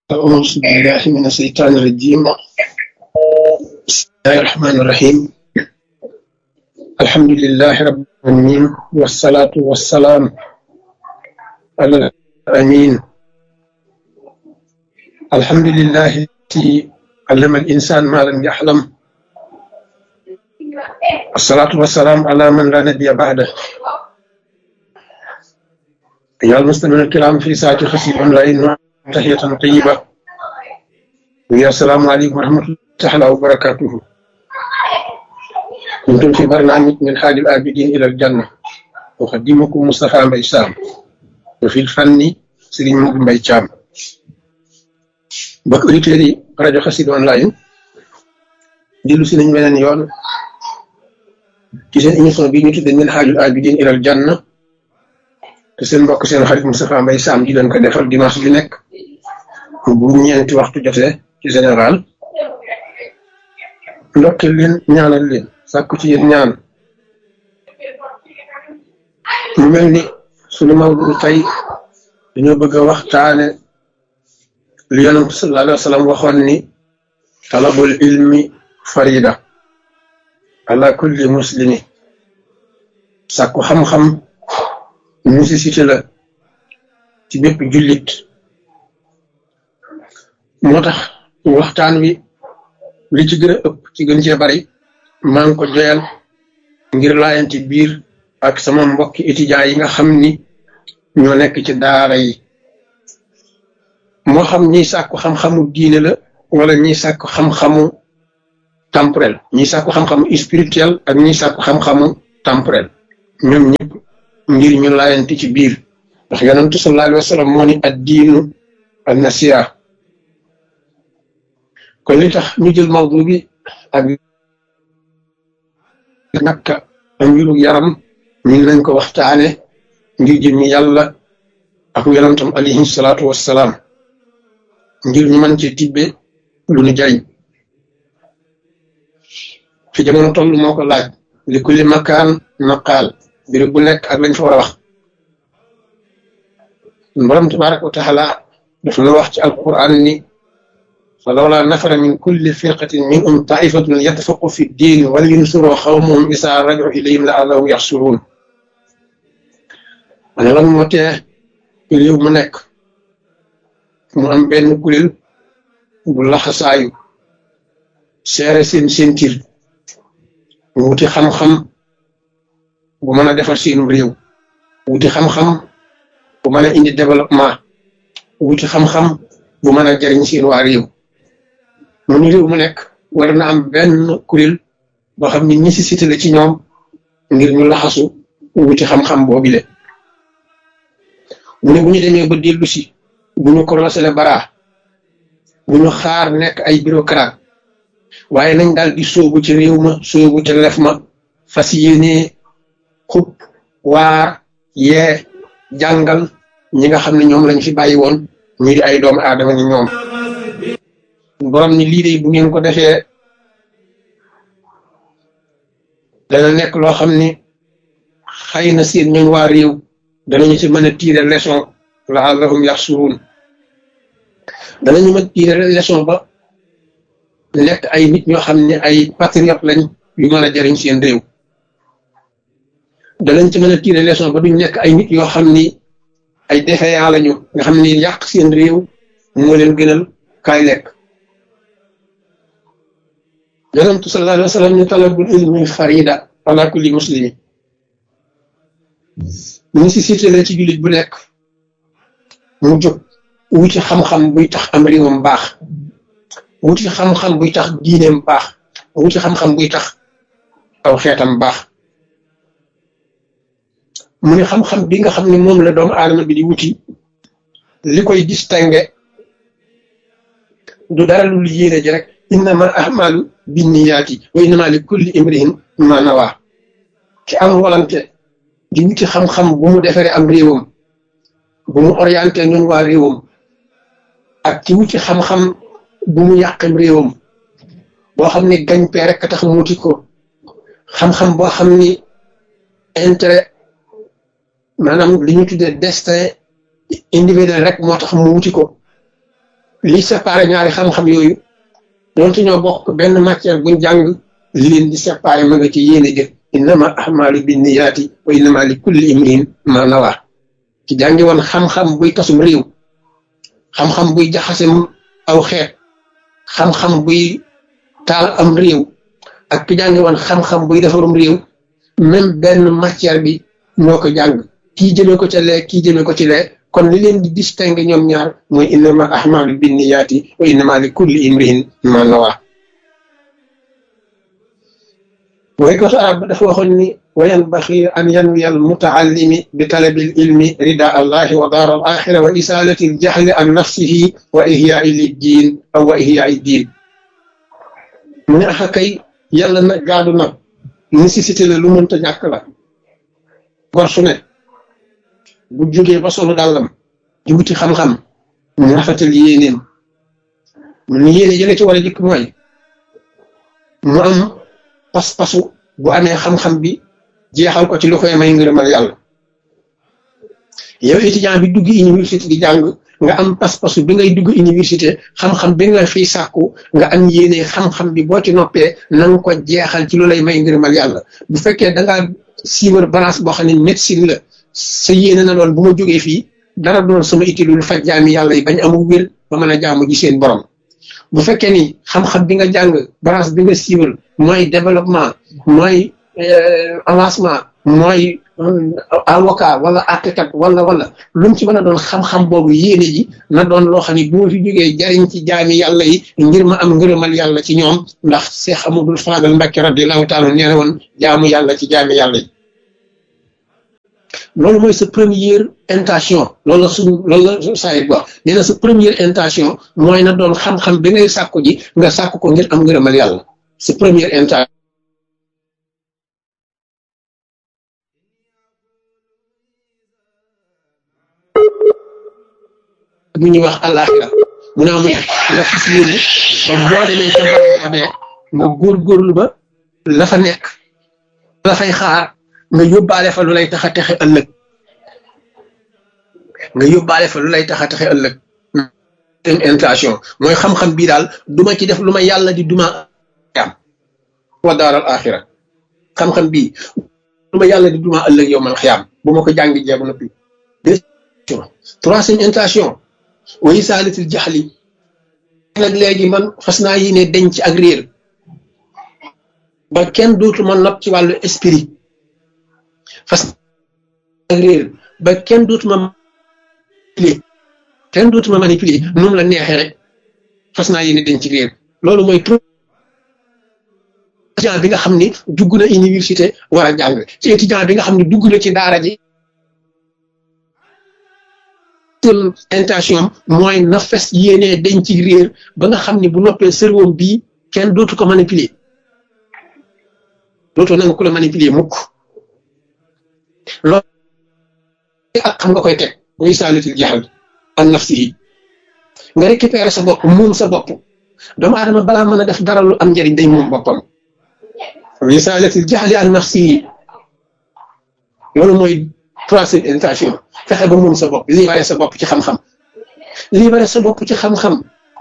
أعوذ بالله من الشيطان الرجيم بسم الله الرحمن الرحيم الحمد لله رب العالمين والصلاة والسلام على الأمين الحمد لله الذي علم الإنسان ما لم يحلم الصلاة والسلام على من لا نبي بعده أيها المسلمون الكرام في ساعة خسيب أونلاين تحية طيبة ويا السلام عليكم ورحمة الله تعالى وبركاته كنتم في برنامج من حال الآبدين إلى الجنة أقدمكم مصطفى بيسام وفي الفن سليم مقبل بيشام mbokk auditeurs yi rajo Xassida online dellu si nañ beneen yoon ci seen émission bi ñu tudde min haajul abidin ilal janna te seen mbokk seen xarit Moustapha Mbaye Sam di leen ko defal dimanche bi nekk bu ñeenti waxtu jotee ci général ndokkeel leen ñaanal leen sàkku ci yéen ñaan mu mel ni sunu mawdu tey dañoo bëgg a waxtaane li yonent sallallahu alayhi wa sallam waxoon ni talabul ilmi farida ala kulli muslimi sàkku xam-xam nécessité la ci bépp jullit moo tax waxtaan wi li ci gën a ëpp ci gën cee bari maa ngi ko joyal ngir laayanti biir ak sama mbokki étudiants yi nga xam ni ñoo nekk ci daara yi moo xam ñiy sàkku xam-xamu diine la wala ñiy sàkku xam-xamu temporel ñiy sàkku xam-xamu spirituel ak ñiy sàkku xam-xamu temporel ñoom ñëpp ngir ñu laayanti ci biir ndax yonentu sallallahu alayhi wa sallam moo ni ad diinu an nasiha kon li tax ñu jël mawdu bi ak nakka am mbiru yaram ñu ngi lañ ko waxtaane ngir jëmmi yàlla ak yonentam alayhi salaatu wassalaam ngir ñu mën ci tibbe lu ñu jariñ fi jamono toll moo ko laaj li kulli makaan naqaal mbir bu nekk ak lañ fa war a wax borom tabaraka wa taala daf na wax ci alquran ni fa lawla nafara min kulli firqatin minhum taifatun yatafaqu fi ddin wal yunsuru xawmahum isa raju ilayhim la allahum yaxsuruun ma ne lan moo tee réew mu nekk mu am benn kuréel bu laxasaayu seere seen sentir wuti xam-xam bu mën a defar seenu réew wuti xam-xam bu mën a indi développement wuti xam-xam bu mën a jariñ seen waa réew mu ni réew mu nekk war na am benn kuréel boo xam ni nécessité la ci ñoom ngir ñu laxasu wuti xam-xam boobile mu ne bu ñu demee ba dellu si bu ñu commencé le bara bu ñu xaar nekk ay bureaucrate waaye nañ daal di sóobu ci réew ma sóobu ci lef ma fas yéene xub waar yee jàngal ñi nga xam ne ñoom lañ fi bàyyi woon ñu di ay doomu aadama ni ñoom borom ni lii de bu ngeen ko defee dana nekk loo xam ni xëy na seen ñooñ waa réew danañu ci mën a tiire leçon laallahum yaxsuruun danañu mën tiire leçon ba nekk ay nit ñoo xam ne ay patriote lañ yu mën a jariñ seen réew danañ ci mën a tiire leçon ba duñ nekk ay nit yoo xam ni ay défaillant lañu nga xam ni yàq seen réew moo leen gënal kaay lekk yonentu sallallahu alayhi wa sallam ni talabul ilmi farida ala kulli muslimi nécessité la ci jullit bu nekk mu jóg wuti xam-xam buy tax am réewam baax wuti xam-xam buy tax diineem baax wuti xam-xam buy tax aw xeetam baax mu ne xam-xam bi nga xam ne moom la doomu aadama bi di wuti li koy distingué du dara lu yéene ji rek innama ahmalu binniyaati wa innama li kulli imrihin ma nawa ki am volonté di wuti xam-xam bu mu defaree am réewam bu mu orienté ñun waa réewam ak ci wuti xam-xam bu mu yàqam réewam boo xam ni gañ pee rek tax mu wuti ko xam-xam boo xam ni intérêt maanaam li ñu tuddee destin individuel rek moo tax mu wuti ko li séparé ñaari xam-xam yooyu doonte ñoo bokk benn matière buñ jàng li leen di séparé ma nga ci yéene jëf innama ahmalu binniyaati wa innama li kulli imrin ma nawa ci jàngi woon xam-xam buy tasum réew xam-xam buy jaxasem aw xeet xam-xam buy taal am réew ak ki jàngi woon xam-xam buy defarum réew même benn matière bi ñoo ko jàng kii jëmee ko ca lee kii jëmee ko ci lee kon li leen di distinguer ñoom ñaar mooy innama ahmalu binniyaati wa innama li kulli imrin ma nawa way ko arab dafa waxoon ni wa yanbaxi an yanwiya al mutaallimi bi talabi al ilmi rida allahi wa daar al axira wa isalati al jahli an nafsihi wa ihyaai liddiin aw wa ihyaai diin mu ne axa kay yàlla na gaadu na nécessité la lu mënta ñàkk la gor su ne bu jógee ba solu dàllam di wuti xam-xam mu rafetal yéeneem mu ne yéene jële ci war a jëkk mooy mu am pas-pasu bu amee xam-xam bi jeexal ko ci lu koy may ngërëmal yàlla yow étudiant bi dugg université di jàng nga am pas-pasu bi ngay dugg université xam-xam bi nga fiy sàkku nga am yéene xam-xam bi boo ci noppee na nga ko jeexal ci lu lay may ngërëmal yàlla bu fekkee da ngaa siiwar balance boo xam ne médecine la sa yéene na doon bu ma jógee fii dara doon sama itti lu faj jaami yàlla yi bañ amul wér ba mën a jaamu ji seen borom bu fekkee ni xam-xam bi nga jàng branche bi nga siiwal mooy développement mooy avancement mooy avocat wala architecte wala wala lu mu ci mën a doon xam-xam boobu yéene ji na doon loo xam ne bu ma fi jógee jariñ ci jaami yàlla yi ngir ma am ngërëmal yàlla ci ñoom ndax Seex Amadul Faadal Mbàkke radiyallaahu taala nee na woon jaamu yàlla ci jaami yàlla yi loolu mooy sa première intention loolu la suñu loolu la saayit wax nee na sa première intention mooy na doon xam-xam bi ngay sàkku ji nga sàkku ko ngir am ngërëmal yàlla sa première intention mu ñuy wax àllaaxira mu naa mu nga fas yéene ba boo demee ca barabee nga góorgóorlu ba la fa nekk la fay xaar nga yóbbaale fa lu lay tax a texe ëllëg nga yóbbaale fa lu lay tax a texe ëllëg seen intention mooy xam-xam bii daal duma ci def lu ma yàlla di duma am wa daaral axira xam-xam bii lu ma yàlla di duma ëllëg yow man xiyaam bu ma ko jàngi jeebu noppi deuxième troisième intention wayi saalitil jaxli nag léegi man fas naa yi ne denc ak réer ba kenn dootu ma not ci wàllu esprit fas ak réer ba kenn dootuma manipuler kenn dootuma manipuler nu mu la neexee rek fas naa yéene denc réer loolu mooy trop étudiant bi nga xam ni dugg na université war a jàng ci étudiant bi nga xam ni dugg na ci daara ji intention am mooy na fes yéene denc réer ba nga xam ni bu noppee cerveau bii kenn dootu ko manipuler dootoo nanga ku la manipuler mukk loolu ak xam nga koy teg muy saalitil jaxal an nafsi yi nga récupérer sa bopp moom sa bopp doomu aadama balaa mën a def dara lu am njëriñ day moom boppam muy saalitil jaxali an nafsi yi loolu mooy troisième intention fexe ba moom sa bopp libéré sa bopp ci xam-xam libéré sa bopp ci xam-xam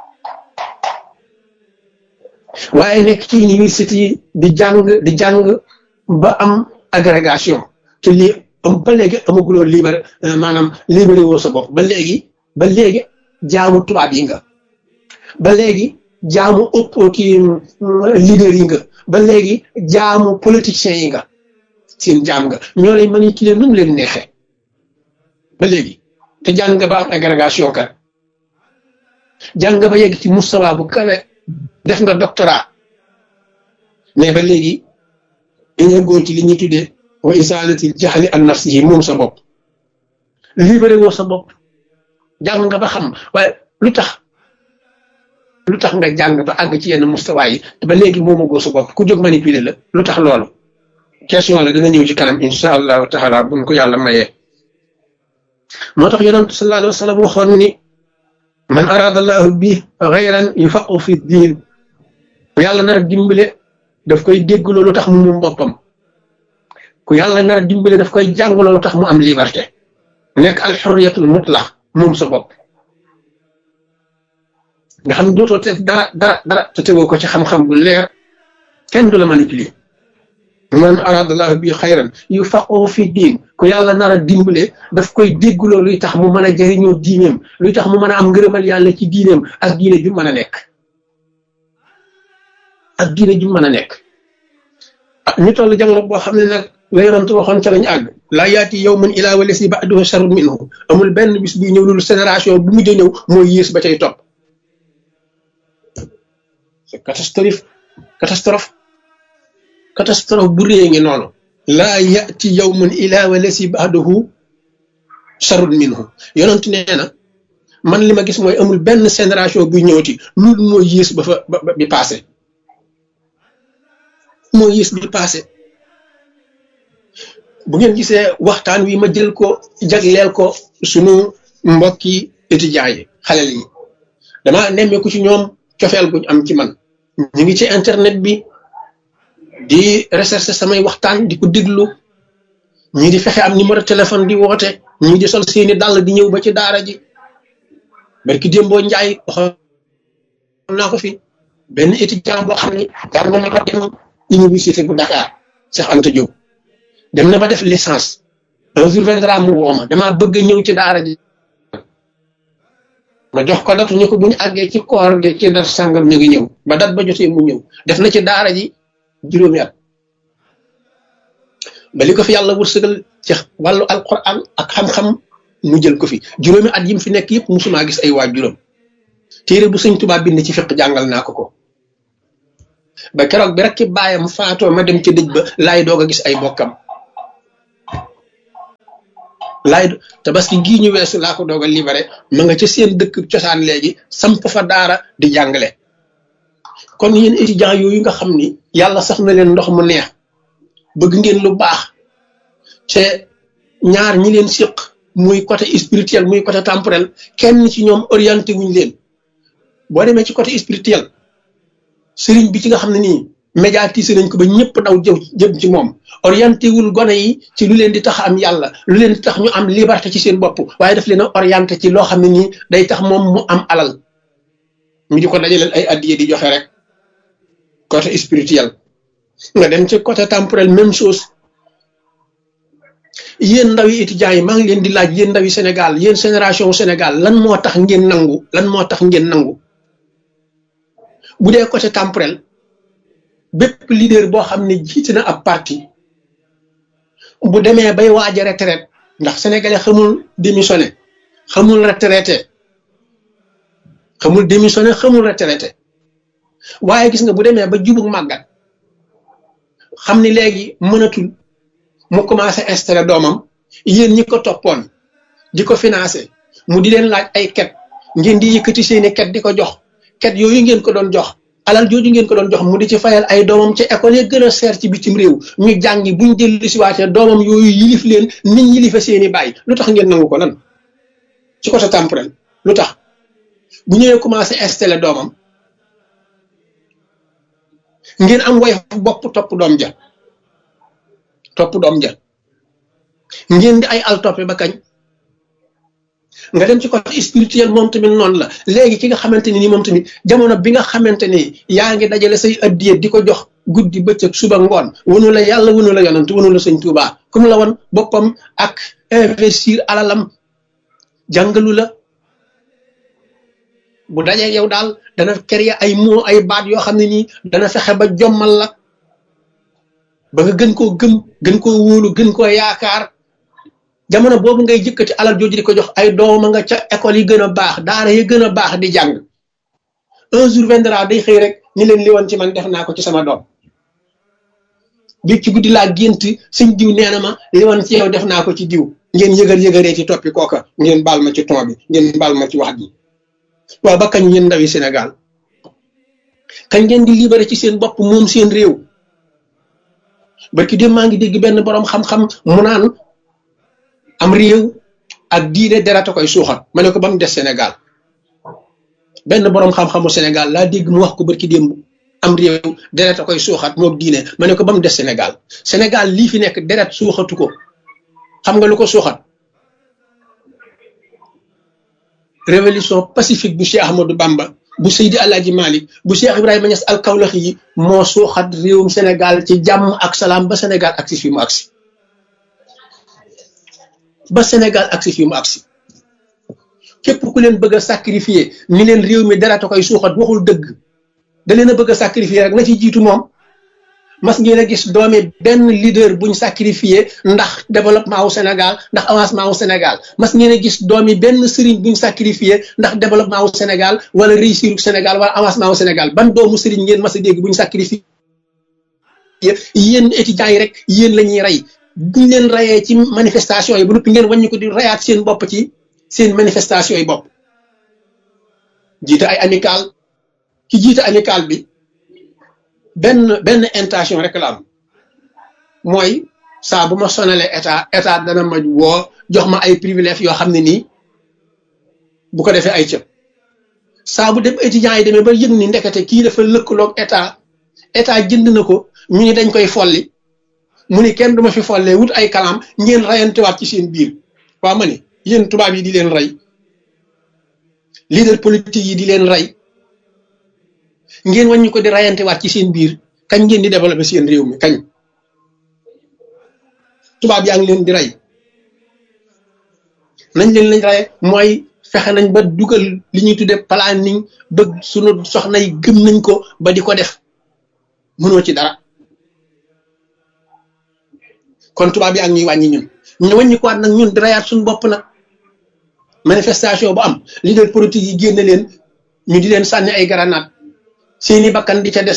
waaye nekk ci université yi di jàng di jàng ba am agrégation te lii ba léegi amaguloo libéré maanaam libéré woo sa bopp ba léegi ba léegi jaamu tubaab yi nga ba léegi jaamu ëpp kii leader yi nga ba léegi jaamu politiciens yi nga seen jaam nga ñoo lay manipuler nu mu leen neexee ba léegi te jàng nga ba am agrégation ka jàng nga ba yegg ci mustawa bu kawe def nga doctorat mais ba léegi nga góor ci li ñuy tuddee wa isaalatil jaxli an nafsihi moom sa bopp libéré woo sa bopp jàng nga ba xam waaye lu tax lu tax nga jàng ba àgg ci yenn mustawa yi te ba léegi moom a góor sa bopp ku jóg manipuler la lu tax loolu question la dina ñëw ci kanam insha allahu taala buñ ko yàlla mayee moo tax yonent sallallahu alayhi wa sallam waxoon ni man arada allahu bi xayran yufaqu fi diin yàlla nar a dimbale daf koy dégg loolu tax mu moom boppam ku yàlla nar a dimbale daf koy jàng loolu tax mu am liberté nekk al xurriyatul mutlaq moom sa bopp nga xam ne dootoo te dara dara dara te tegoo ko ci xam-xam bu leer kenn du la manipuler man aradallahu bi xayran yu faqoo fi diin ku yàlla nar a dimbale daf koy dégguloo luy tax mu mën a jëriñoo diineem luy tax mu mën a am ngërëmal yàlla ci diineem ak diine ju mën a nekk ak diine ju mën a nekk ah ñu toll jamono boo xam ne nag la yonantu waxoon ca lañ àgg laa yaati yow man ilaa wala si ba'duhu sharrun minhu amul benn bis buy ñëw loolu génération bu mujj ñëw mooy yées ba cay topp c'est catastrophe catastrophe catastrophe bu réy ngi noonu laa yaati yow man ilaa wala si ba'duhu sharrun minhu yonantu nee na man li ma gis mooy amul benn génération buy ñëwati loolu mooy yées ba fa ba bi passé moo yées bi passé bu ngeen gisee waxtaan wi ma jël ko jagleel ko sunu mbokki étudiants yi xalel yi dama nemmeeku ci ñoom cofeel guñ am ci man ñu ngi ci internet bi di recherche samay waxtaan di ko déglu ñii di fexe am numéro téléphone di woote ñii di sol seeni dàll di ñëw ba ci daara ji barki démboo njaay waxoon naa ko fi benn étudiant boo xam ne jàng na ko dem université bu Dakar Cheikh Anta Diop dem na ba def licence un jour viendra mu woo ma damaa bëgg ñëw ci daara ji ma jox ko datu ñu ko bu ñu àggee ci koor gi ci dat sàngam ñu ngi ñëw ba dat ba jotee mu ñëw def na ci daara ji juróomi at ba li ko fi yàlla wërsëgal ci wàllu alquran ak xam-xam mu jël ko fi juróomi at yi mu fi nekk yëpp musumaa gis ay waa juróom téere bu sëñ Tuubaa bind ci fiq jàngal naa ko ko ba keroog bi rek ki bàyyam faatoo ma dem ci dëj ba laay doog a gis ay bokkam laay tabaski gii ñu weesu laa ko doog a libéré ma nga ca seen dëkk cosaan léegi samp fa daara di jàngale kon yéen étudiants yooyu nga xam ni yàlla sax na leen ndox mu neex bëgg ngeen lu baax te ñaar ñi leen siq muy côté spirituel muy côté temporel kenn ci ñoom orienté wuñ leen boo demee ci côté spirituel sëriñ bi ci nga xam ne nii médiatisé nañ ko ba ñëpp daw jëw jëm ci moom orienté wul gone yi ci lu leen di tax am yàlla lu leen di tax ñu am liberté ci seen bopp waaye daf leen a orienté ci loo xam ne nii day tax moom mu am alal ñu di ko dajaleel ay addiye di joxe rek côté spirituel nga dem ci côté temporel même chose yéen ndaw yi étudiants yi maa ngi leen di laaj yéen ndaw yi Sénégal yéen génération Sénégal lan moo tax ngeen nangu lan moo tax ngeen nangu bu dee côté temporel bépp leader boo xam ne jiite na ab parti bu demee bay waaj a retraite ndax sénégalais xamul démissionné xamul retraité xamul démissionné xamul retraité waaye gis nga bu demee ba jubug màggat xam ni léegi mënatul mu commencé installé doomam yéen ñi ko toppoon di ko financé mu di leen laaj ay ket ngeen di yëkkati seeni ket di ko jox ket yooyu ngeen ko doon jox alal jooju ngeen ko doon jox mu di ci fayal ay doomam ci école yi gën a seer ci bitim réew ñu jàngi buñ dellu si waatee doomam yooyu yilif leen nit yilife seeni bàyyi lu tax ngeen nangu ko lan ci côté temporel lu tax bu ñëwee commencé installé doomam ngeen am way bopp topp doom ja topp doom ja ngeen di ay al toppe ba kañ nga dem ci côté spirituel moom tamit noonu la léegi ki nga xamante ni nii moom tamit jamono bi nga xamante ni yaa ngi dajale say addiye di ko jox guddi bëccëg suba ngoon wunu la yàlla wunu la yonant wunu la sëñ Tuubaa comme la woon boppam ak investir alalam jàngalu la bu dajee yow daal dana créer ay mots ay baat yoo xam ne nii dana fexe ba jommal la ba nga gën koo gëm gën koo wóolu gën koo yaakaar jamono boobu ngay jëkkati alal jooju di ko jox ay dooma nga ca école yi gën a baax daara yi gën a baax di jàng un jour viendra day xëy rek ni leen li woon ci man def naa ko ci sama doom bi ci guddi laa gént sëñ diw nee na ma li woon ci yow def naa ko ci diw ngeen yëgal yëgaree ci toppi kooka ngeen baal ma ci ton bi ngeen baal ma ci wax ji waaw ba kañ yéen ndawi Sénégal kañ ngeen di libéré ci seen bopp moom seen réew barki dem maa ngi dégg benn borom xam-xam mu naan am réew ak diine deret a koy suuxat ma ne ko ba mu des Sénégal benn borom xam-xamu Sénégal laa dégg mu wax ko barki démb am réew deret a koy suuxat moom diine ma ne ko ba mu des Sénégal Sénégal lii fi nekk deret suuxatu ko xam nga lu ko suuxat révolution pacifique bu Cheikh Ahmadou Bamba bu Seydi Alaaji Malik bu Cheikh Ibrahima Niass al Kawlaxi yi moo suuxat réewum Sénégal ci jàmm ak salaam ba Sénégal agsi fi mu agsi ba Sénégal agsi fi mu agsi képp ku leen bëgg a sacrifier ni leen réew mi dara ta koy suuxat waxul dëgg da leen a bëgg a sacrifier rek na ci jiitu moom mas ngeen a gis doomi benn leader buñ sacrifier ndax développement wu Sénégal ndax avancement wu Sénégal mas ngeen a gis doomi benn sëriñ buñ sacrifier ndax développement wu Sénégal wala réussir wu Sénégal wala avancement wu Sénégal ban doomu sëriñ ngeen mas a dégg buñ sacrifier yéen étudiants yi rek yéen la ñuy rey buñ leen rayee ci manifestation yi bu noppi ngeen wàññi ko di rayaat seen bopp ci seen manifestation yi bopp jiite ay amical ki jiite amical bi benn benn intention rek la am mooy saa bu ma sonalee état état dana ma woo jox ma ay privilèges yoo xam ne nii bu ko defee ay cëb saa bu dem étudiants yi demee ba yëg ni ndekete kii dafa lëkkaloog état état jënd na ko ñu ni dañ koy folli mu ni kenn duma fi follee wut ay kalam ngeen rayantewaat ci seen biir waa ma ni yéen tubaab yi di leen rey leader politique yi di leen rey ngeen wàññi ko di rayantewaat ci seen biir kañ ngeen di développer seen réew mi kañ tubaab yaa ngi leen di rey nañ leen lañ rey mooy fexe nañ ba dugal li ñuy tudde planning ba sunu soxna yi gëm nañ ko ba di ko def mënoo ci dara kon tubaab yaa ngi ñuy wàññi ñun ñu wàññi ko waat nag ñun di rayaat suñu bopp nag manifestation bu am leader politique yi génne leen ñu di leen sànni ay granate seeni bakkan di ca des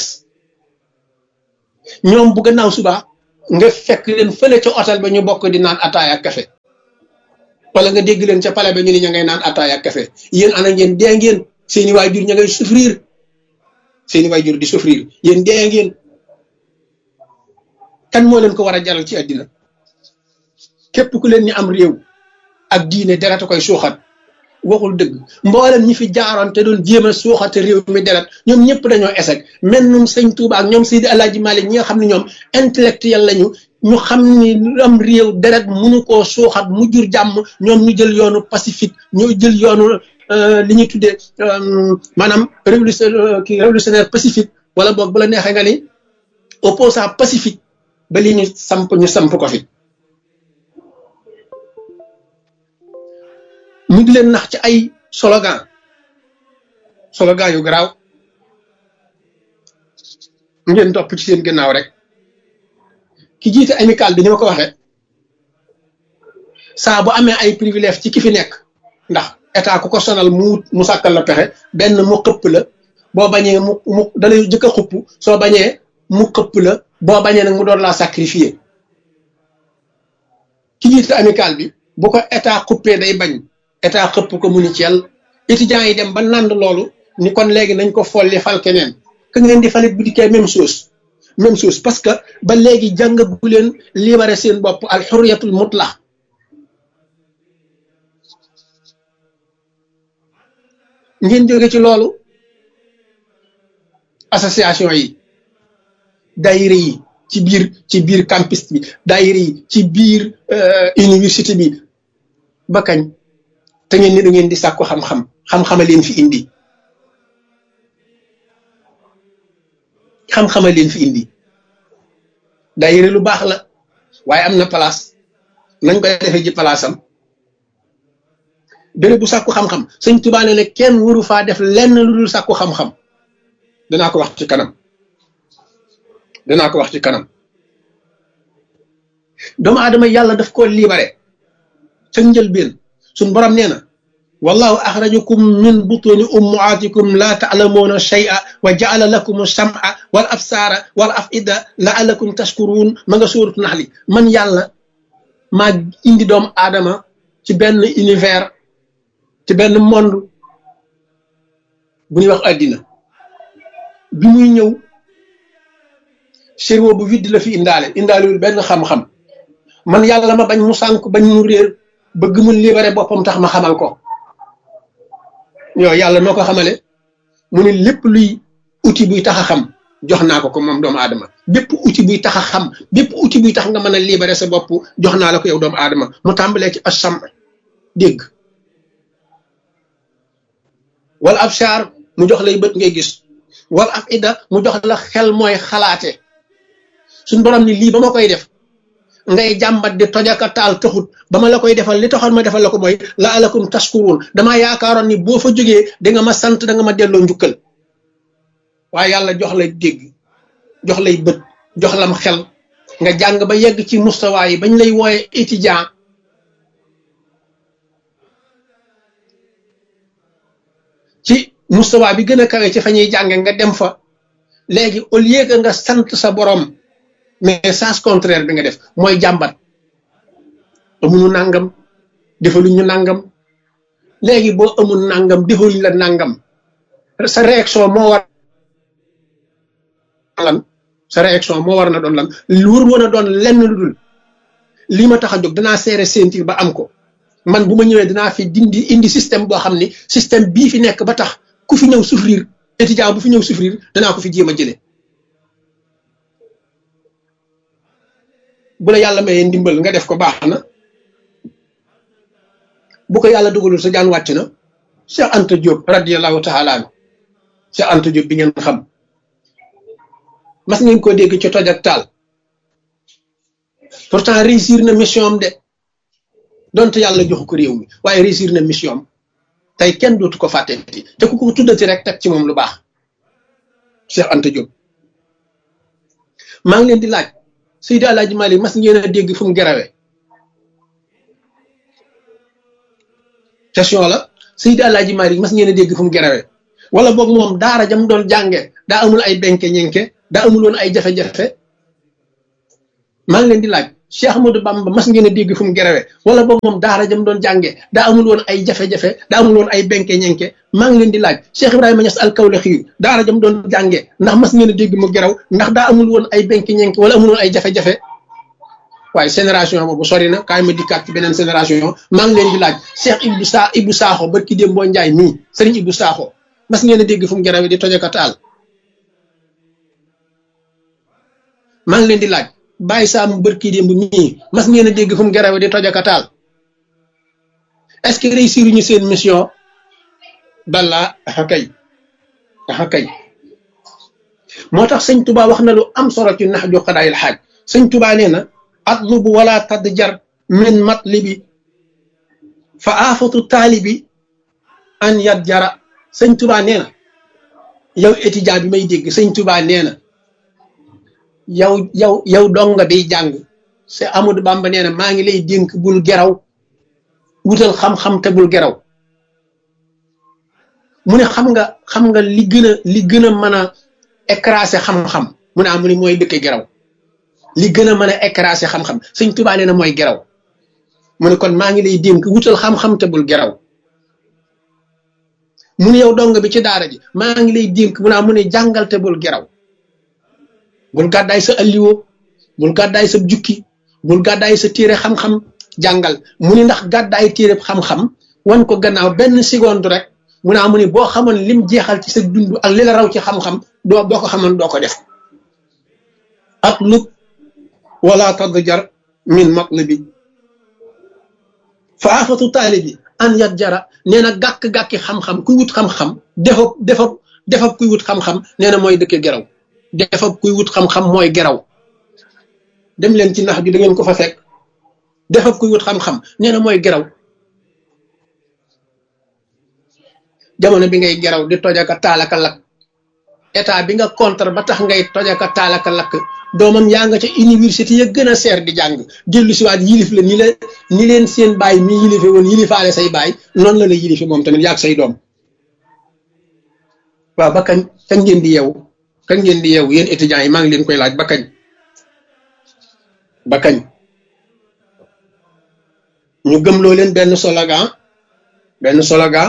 ñoom bu gannaaw suba nga fekk leen fële ca hôtel ba ñu bokk di naan ataaya ak café wala nga dégg leen ca palais ba ñu ni ña ngay naan ataaya ak café yéen ana ngeen dee ngeen seeni waajur ña ngay souffrir seeni waajur di souffrir yéen dee ngeen kan moo leen ko war a jaral ci àddina képp ku leen ñu am réew ak diine deret a koy suuxat waxul dëgg mboolem ñi fi jaaroon te doon jéem a suuxate réew mi deret ñoom ñëpp dañoo échec mel num sëñ Touba ak ñoom Seydi Alaaji Malik ñi nga xam ne ñoom intellectuel lañu ñu xam ni am réew deret mënu koo suuxat mu jur jàmm ñoom ñu jël yoonu pacifique ñoo jël yoonu li ñuy tuddee maanaam révolution kii révolutionnaire pacifique wala boog bu la neexee nga ni opposant pacifique ba li ñu samp ñu samp ko fi mu di leen nax ci ay slogan slogan yu garaaw ngeen topp ci seen gannaaw rek ki jiite amical bi ni ma ko waxee saa bu amee ay privilège ci ki fi nekk ndax état ku ko sonal mu mu sàkkal la pexe benn mu xëpp la boo bañee mu mu dalay jëkk a xupp soo bañee mu xëpp la boo bañee nag mu doon laa sacrifier ki jiite amical bi bu ko état xuppee day bañ état xëpp ko mu ni ceel étudiants yi dem ba nànd loolu ni kon léegi nañ ko folli fal keneen ka ngeen di falit bu dikkee même chose même chose parce que ba léegi jàngagu leen libéré seen bopp al xurriyatul mutla ngeen jóge ci loolu association yi daayira yi ci biir ci biir campus bi daayira yi ci biir université bi ba kañ te ngeen ni da ngeen di sàkku xam-xam xam-xama leen fi indi xam-xama leen fi indi daayira lu baax la waaye am na place nañ koy defee ji place am béréb bu sàkku xam-xam sëñ Tuubaa ne ne kenn waru faa def lenn lu dul sàkku xam-xam danaa ko wax ci kanam danaa ko wax ci kanam doomu aadama yàlla daf ko libéré ca njëlbeen suñ borom nee na wallahu axrajakum min butuni ummaatikum laa taalamuuna shay'a wa jaala lakum sam'a wal absaara wal afida laalakum tashkuruun ma nga suuratu naxli man yàlla maa indi doomu aadama ci benn univers ci benn monde bu ñuy wax àddina bi muy ñëw cerveau bu vide la fi indaale indaalewul benn xam-xam man yàlla ma bañ mu sànk bañ mu réer bëgg mu libéré boppam tax ma xamal ko yow yàlla noo ko xamale mu ne lépp luy outil buy tax a xam jox naa ko ko moom doomu aadama bépp outil buy tax a xam bépp outil buy tax nga mën a libéré sa bopp jox naa la ko yow doomu aadama mu tàmbalee ci asam dégg wala absaar mu jox lay bët ngay gis wal af ida mu jox la xel mooy xalaate suñ borom ni lii ba ma koy def ngay jàmbat di tojaka taal taxut ba ma la koy defal li taxoon ma defal la ko mooy la alakum taskuruun damaa yaakaaroon ni boo fa jógee da nga ma sant da nga ma delloo njukkal waaye yàlla jox lay dégg jox lay bët jox lam xel nga jàng ba yegg ci mustawaa yi bañ lay wooye étudiant ci mustawaa bi gën a kawe ci fa ñuy jànge nga dem fa léegi au lieu que nga sant sa borom mais sens contraire bi nga def mooy jàmbat amunu nangam defaluñ ñu nangam léegi boo amul nangam defaluñ la nangam sa réaction moo war lan sa réaction moo war na doon lan lu wër woon a doon lenn lu dul lii ma tax a jóg danaa seere sentir ba am ko man bu ma ñëwee dinaa fi dindi indi système boo xam ni système bii fi nekk ba tax ku fi ñëw souffrir étudiant bu fi ñëw souffrir danaa ko fi jéem a jëlee bu la yàlla mayee ndimbal nga def ko baax na bu ko yàlla dugalul sa jaan wàcc na Cheikh Anta Diop radiyallahu taala anhu Cheikh Anta Diop bi ngeen xam mas ngeen ko dégg ci toj ak taal pourtant réussir na mission am de donte yàlla joxu ko réew mi waaye réussir na mission am tey kenn dootu ko fàtteeti te ku ko tuddati rek teg ci moom lu baax Cheikh Anta Diop maa ngi leen di laaj Seydi Alaaji Malik mas ngeen a dégg fu mu gerawe question la Seydi Alaaji Malik mas ngeen a dégg fu mu gerawe wala boog moom daara jam doon jànge daa amul ay benke ñenke daa amul woon ay jafe-jafe maa ngi leen di laaj Cheikh Ahmadou Bamba mas ngeen a dégg fu mu gerawe wala boog moom daara jam doon jànge daa amul woon ay jafe-jafe daa amul woon ay benke ñenke maa ngi leen di laaj Cheikh Ibrahima Niass al-Kawlaxi daara jam doon jànge ndax mas ngeen a dégg mu geraw ndax daa amul woon ay benke ñenke wala amul woon ay jafe-jafe waaye génération boobu sori na kaay ma dikkaat ci beneen génération maa ngi leen di laaj Cheikh Ibou Sa Ibou Sakho barki démb boo njaay mii Serigne Ibou Sakho mas ngeen a dégg fu mu gerawe di tojaka taal maa ngi leen di laaj bàyyi saa mu bërki démb mii mas ngeen a dégg fu mu gerawe di tojaka taal est-ce que réussir ñu seen mission balla axa kay axa kay moo tax sëñ Tuba wax na lu am solo ci nax ju xadaayil xaaj sëñ Tuba nee na atlubu wala tadd jar min matlibi fa aafatu taalibi an yat jara sëñ Tuba nee na yow étudiant bi may dégg sëñ Tuba nee na yow yow yow donga bi jàng c'est Amadou Bamba nee na maa ngi lay dénk bul geraw wutal xam-xam te bul geraw mu ne xam nga xam nga li gën a li gën a mën a écraser xam-xam mu ne amu ni mooy dëkk geraw li gën a mën a écraser xam-xam sëñ Tuba nee na mooy geraw mu ne kon maa ngi lay dénk wutal xam-xam te bul geraw mu ne yow donga bi ci daara ji maa ngi lay dénk mu ne mu ne jàngal te bul geraw bul gàddaay sa alliwo bul gàddaay sa jukki bul gàddaay sa téere xam-xam jàngal mu ni ndax gàddaay téere xam-xam wan ko gannaaw benn seconde rek mu ne mu ni boo xamoon lim jeexal ci sa dund ak li la raw ci xam-xam doo boo ko xamoon doo ko def ak lub wala tadjar min matlibi fa afatu taalibi an yat jara nee na gàkk-gàkki xam-xam kuy wut xam-xam defab defab defab kuy wut xam-xam nee na mooy dëkke geraw defab kuy wut xam-xam mooy geraw dem leen ci nax ju da ngeen ko fa fekk defab kuy wut xam-xam nee na mooy geraw jamono bi ngay geraw di tojaka taalaka lakk état bi nga contre ba tax ngay tojaka taalaka lakk doomam yaa nga ca université ya gën a seer di jàng dellu si waat yilif la ni la ni leen seen baay mi yilife woon yilifaale say baay noonu la la yilife moom tamit yaag say doom waaw ba kañ kañ ngeen di yeewu kañ ngeen di yeewu yéen étudiants yi maa ngi leen koy laaj ba kañ ba kañ ñu gëmloo leen benn slogan benn slogan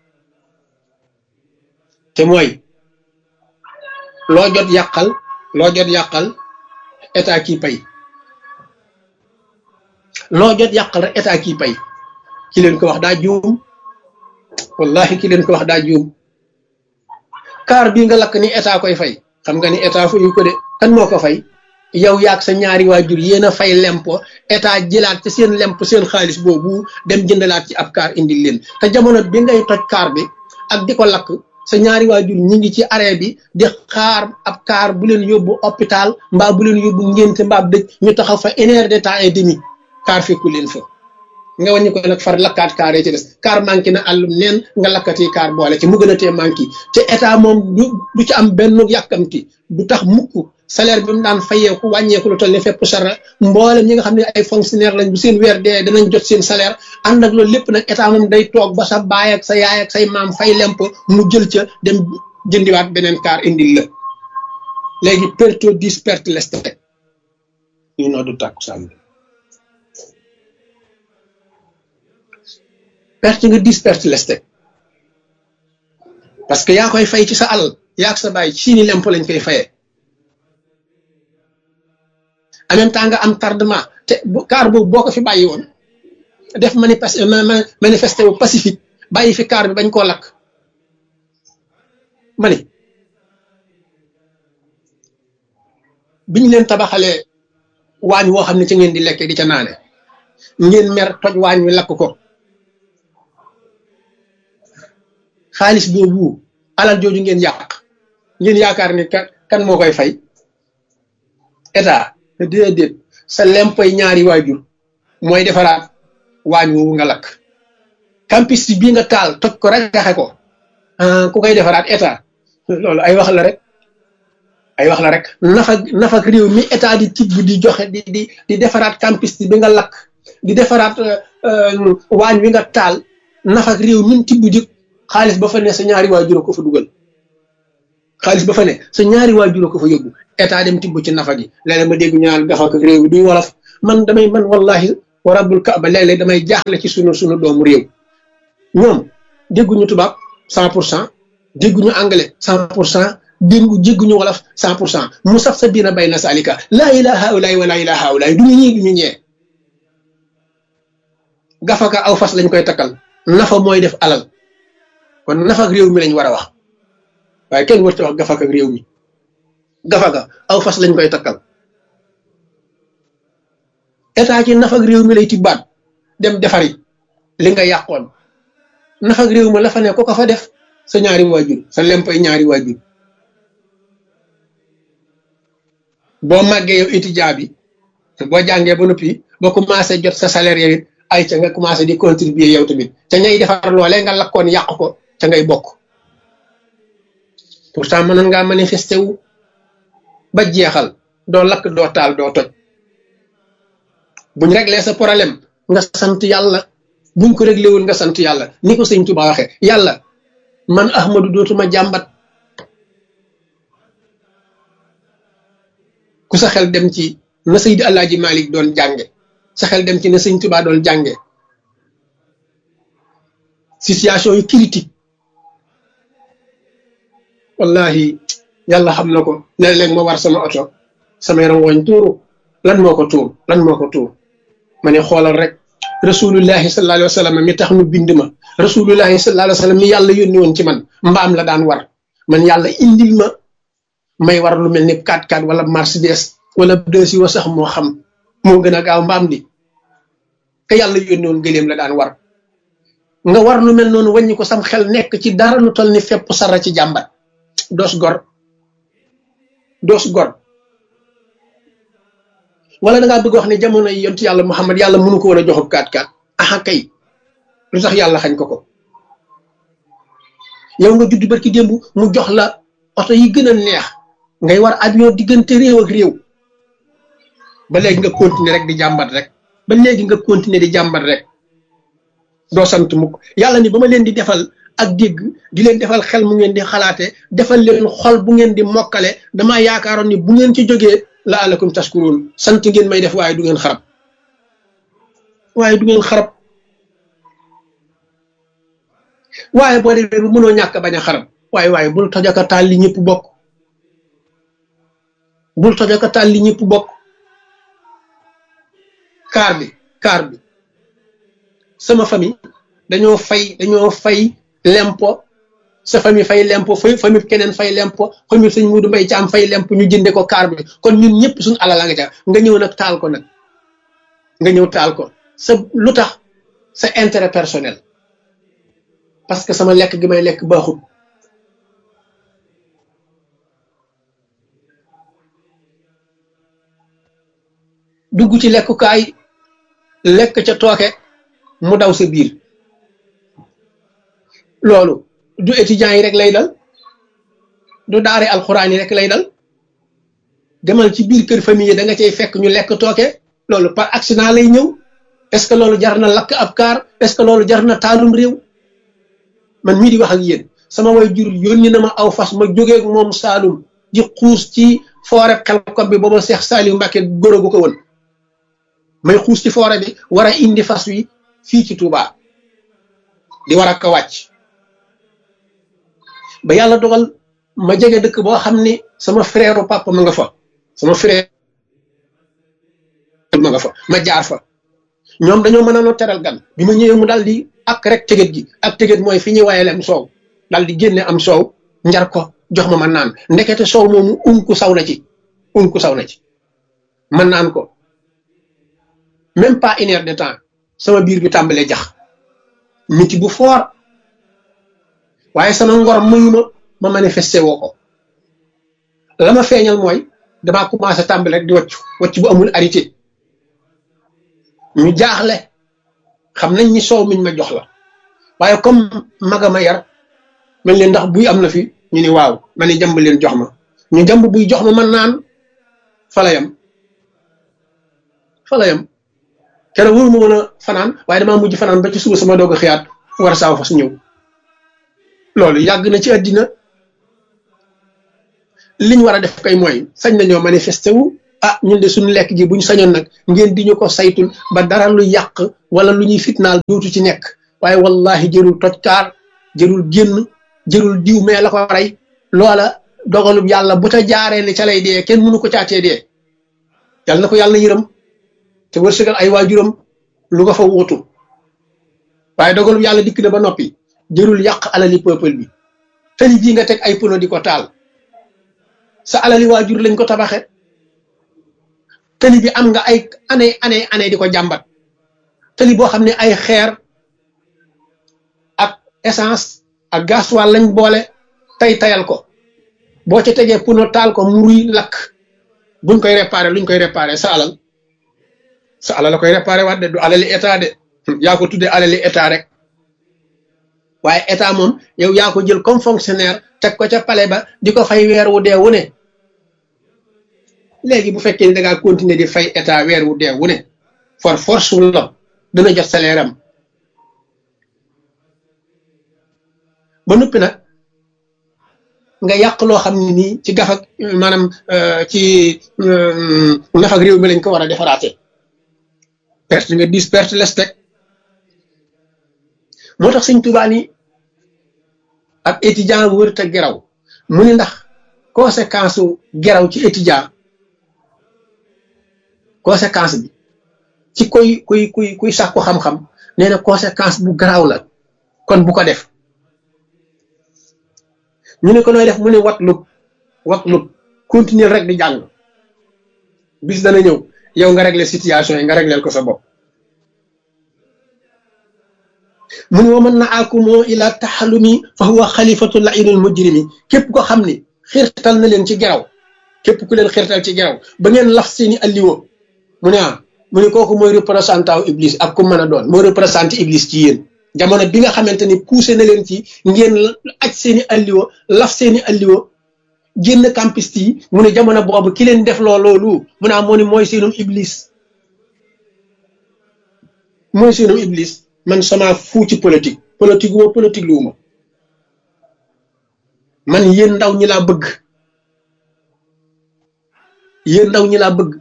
te mooy loo jot yàqal loo jot yàqal état kii pay loo jot yàqal rek état kii pay ki leen ko wax daa juum wallahi ki leen ko wax daa juum kaar bii nga lakk ni état koy fay xam nga ni état fayu ko de kan moo ko fay yow yaag sa ñaari waajur yéen a fay lempo état jëlaat ci seen lemp seen xaalis boobu dem jëndalaat ci ab kaar indil leen te jamono bi ngay toj kaar bi ak di ko lakk sa ñaari waajur ñi ngi ci arrêt bi di xaar ab kaar bu leen yóbbu hôpital mbaa bu leen yóbbu ngénte mbaa dëj ñu taxaw fa une heure de temps et demi kaar fekku leen fa nga wàññi ko nag far lakkaat kaar yi ci des kaar manqué na àllum neen nga lakkati kaar boole ci mu gën a tee manqué te état moom du du ci am benn yàkkamti du tax mukk salaire bi mu daan fayeeku wàññeeku lu toll ne fépp sara mboolem ñi nga xam ne ay fonctionnaire lañ bu seen weer dee danañ jot seen salaire ànd ak loolu lépp nag état moom day toog ba sa baay ak sa yaay ak say maam fay lemp mu jël ca dem jëndiwaat beneen kaar indil la léegi perto dis perte leste ñu noo du tàkku sàmm perte nga dis perte leste parce que yaa koy fay ci sa alal yaa ak sa baay ci ni lemp lañ koy fayee en même temps nga am tardement te kaar boobu boo ko fi bàyyi woon def manifesté wu pacifique bàyyi fi kaar bi bañ koo lakk ma ni biñ leen tabaxalee waañ woo xam ne ci ngeen di lekke di ca naane ngeen mer toj waañ wi lakk ko xaalis boobu alal jooju ngeen yàq ngeen yaakaar ni kan moo koy fay état déedéet sa lempoy ñaari waajur mooy defaraat waañ woowu nga lakk campus bii nga taal toj ko rajaxe ko ku koy defaraat état loolu ay wax la rek ay wax la rek nafa nafak réew mi état di tibb di joxe di di di defaraat campus bi nga lakk di defaraat waañ wi nga taal nafak réew mi tibb di xaalis ba fa ne sa ñaari waajur ko fa dugal xaalis ba fa ne sa ñaari waajur ko fa yóbbu état dem tibb ci nafa gi léeg-léeg ma dégg ñaar dafa ak réew bi duy wolof man damay man wallahi wa rabbul kaaba léeg-léeg damay jaaxle ci sunu sunu doomu réew ñoom dégguñu tubaab cent pour cent dégguñu anglais cent pour cent déggu jégguñu wolof cent pour cent mu saf sa biina bay na salika laa ilaha haulaay wa laa ilaha haulaay duñu ñii duñu ñee gafaka aw fas lañ koy takkal nafa mooy def alal kon nafa ak réew mi lañ war a wax waaye kenn warta wax gafaka ak réew mi gafaka aw fas lañ koy takkal état ci nafa ak réew mi lay tibbaat dem defari li nga yàqoon nafa ak réew mi la fa ne ko ko fa def sa ñaari waajur sa lempay ñaari waajur boo màggee yow étudiant bi boo jàngee ba noppi boo commencé jot sa salaire yow it ay ca nga commencé di contribuer yow tamit ca ñay defar loolee nga lakkoon yàq ko ca ngay bokk pourtant mënoon ngaa manifesté wu ba jeexal doo lakk doo taal doo toj buñ réglé sa problème nga sant yàlla buñ ko réglé wul nga sant yàlla ni ko sëñ Tuba waxee yàlla man Ahmadu dootuma jàmbat ku sa xel dem ci na Seydi Alaaji Malik doon jànge sa xel dem ci na sëñ Tuba doon jànge situation yu critique wallahi yàlla xam na ko léeg-léeg ma war sama oto sama yaram woñ tuuru lan moo ko tuur lan moo ko tuur ma ne xoolal rek rasulullahi sallallahu alayhi wa sallam mi tax nu bind ma rasulullahi sallallahu alayhi wa sallam mi yàlla yónni woon ci man mbaam la daan war man yàlla indil ma may war lu mel ni 4x4 wala Mercedes wala deux wa sax moo xam moo gën a gaaw mbaam di ka yàlla yónni woon gëléem la daan war nga war lu mel noonu wàññi ko sam xel nekk ci dara lu toll ni fépp sara ci jàmbat doos gor doos gor wala da ngaa bëgg wax ne jamono yi yontu yàlla Muhammad yàlla mënu ko woon a joxub kaat kaat aha kay lu tax yàlla xañ ko ko yow nga judd barki démb mu jox la oto yi gën a neex ngay war avion diggante réew ak réew ba léegi nga continuer rek di jàmbat rek ba léegi nga continuer di jàmbat rek doo sant mukk yàlla ni ba ma leen di defal ak dégg di leen defal xel mu ngeen di xalaate defal leen xol bu ngeen di mokkale damaa yaakaaroon ni bu ngeen ci jógee la alakum taskuroon sant ngeen may def waaye du ngeen xarab waaye du ngeen xarab waaye boo demee bu mënoo ñàkk bañ a xarab waaye waaye bul tojaka taal li ñëpp bokk bul tojaka taal li ñëpp bokk kaar bi kaar bi sama famille dañoo fay dañoo fay lempo sa famille fay lempo fay famille keneen fay lempo famille sëñ Muudu Mbay ci am fay lempo ñu jënde ko kaar bi kon ñun ñëpp suñu alal nga ca nga ñëw nag taal ko nag nga ñëw taal ko sa lu tax sa intérêt personnel parce que sama lekk gi may lekk baaxut dugg ci lekkukaay lekk ca tooke mu daw sa biir loolu du étudiants yi rek lay dal du daare alxuraan yi rek lay dal demal ci biir kër famille da nga cay fekk ñu lekk tooke loolu par accident lay ñëw est-ce que loolu jar na lakk ab kaar est-ce que loolu jar na taalum réew man mii di wax ak yéen sama way jur yónni na ma aw fas ma jógee moom Saalum di xuus ci foore xelkom bi booba Seex Saaliw Mbàkke góor gu ko woon may xuus ci foore bi war a indi fas wi fii ci Touba di war a ko wàcc ba yàlla dogal ma jege dëkk boo xam ni sama frère papa ma nga fa sama frère ma nga fa ma jaar fa ñoom dañoo mën a noo teral gan bi ma ñëwee mu daal di ak rek tëgët gi ak tëgët mooy fi ñuy wayalem soow daal di génne am soow njar ko jox ma ma naan ndekete soow moomu unku saw na ci unku saw na ci man naan ko même pas une heure de temps sama biir bi tàmbalee jax miti bu foor waaye sama ngor mayu ma ma manifesté woo ko la ma feeñal mooy damaa commencé tàmbale rek di waccu wacc bu amul arité ñu jaaxle xam nañ ni soow miñ ma jox la waaye comme maga ma yar mel leen ndax buy am na fi ñu ni waaw ma ni jàmb leen jox ma ñu jàmb buy jox ma man naan fala yam fala yam keroog wóoru ma mën a fanaan waaye damaa mujj fanaan ba ci suba sama doog a xiyaat war saaw fas ñëw loolu yàgg na ci àddina liñ war a def kay mooy sañ nañoo manifesté wu ah ñun de suñu lekk gi buñ sañoon nag ngeen di ñu ko saytul ba dara lu yàq wala lu ñuy fitnaal dootu ci nekk waaye wallahi jërul tojkaar jërul génn jërul diw mais la ko rey loola dogalub yàlla bu ca jaaree ne ca lay dee kenn mënu ko caatee dee yàlla na ko yàlla yërëm te wërsëgal ay waajuram lu ko fa wuutu waaye dogalub yàlla dikk na ba noppi jërul yàq alali peuple bi tali bii nga teg ay pono di ko taal sa alali waajur lañ ko tabaxe tali bi am nga ay année année année di ko jàmbat tali boo xam ne ay xeer ak essence ak gasoil lañ boole tay tayal ko boo ca tegee puno taal ko muruy lakk buñ koy réparé luñ koy réparé sa alal sa alal la koy réparé waat de du alali état de yaa ko tuddee alali état rek waaye état moom yow yaa ko jël comme fonctionnaire teg ko ca palais ba di ko fay weer wu dee wu ne léegi bu fekkee ni da ngaa continuer di fay état weer wu dee wu ne for force wu la dana jot salaire am ba noppi nag nga yàq loo xam ne nii ci gafak maanaam ci nafak réew mi lañ ko war a defaraate perte nga dis perte les teg moo tax sëñ Tuubaa ni ab étudiant wër te geraw mu ni ndax conséquence su geraw ci étudiant conséquence bi ci koy kuy kuy kuy sàkku xam-xam nee na conséquence bu garaaw la kon bu ko def ñu ne ko nooy def mu ne watlub watlub continuer rek di jàng bis dana ñëw yow nga régler situation yi nga régleel ko sa bopp mu ne wa man na akumoo ila taxalumi fa huwa xalifatu lainul mujrimi képp ko xam ni xirtal na leen ci geraw képp ku leen xirtal ci geraw ba ngeen laf seeni alliwo mu ne ah mu ne kooku mooy représentant iblis ak ku mën a doon mooy représenté iblis ci yéen jamono bi nga xamante ni poussé na leen ci ngeen aj seeni alliwo laf seeni alliwo génn campiste yi mu ne jamono boobu ki leen def loo loolu mu ne ah moo ni mooy seenum iblis mooy seenum iblis man sama fuu ci politique politique wuma politique lu wuma man yéen ndaw ñi laa bëgg yéen ndaw ñi laa bëgg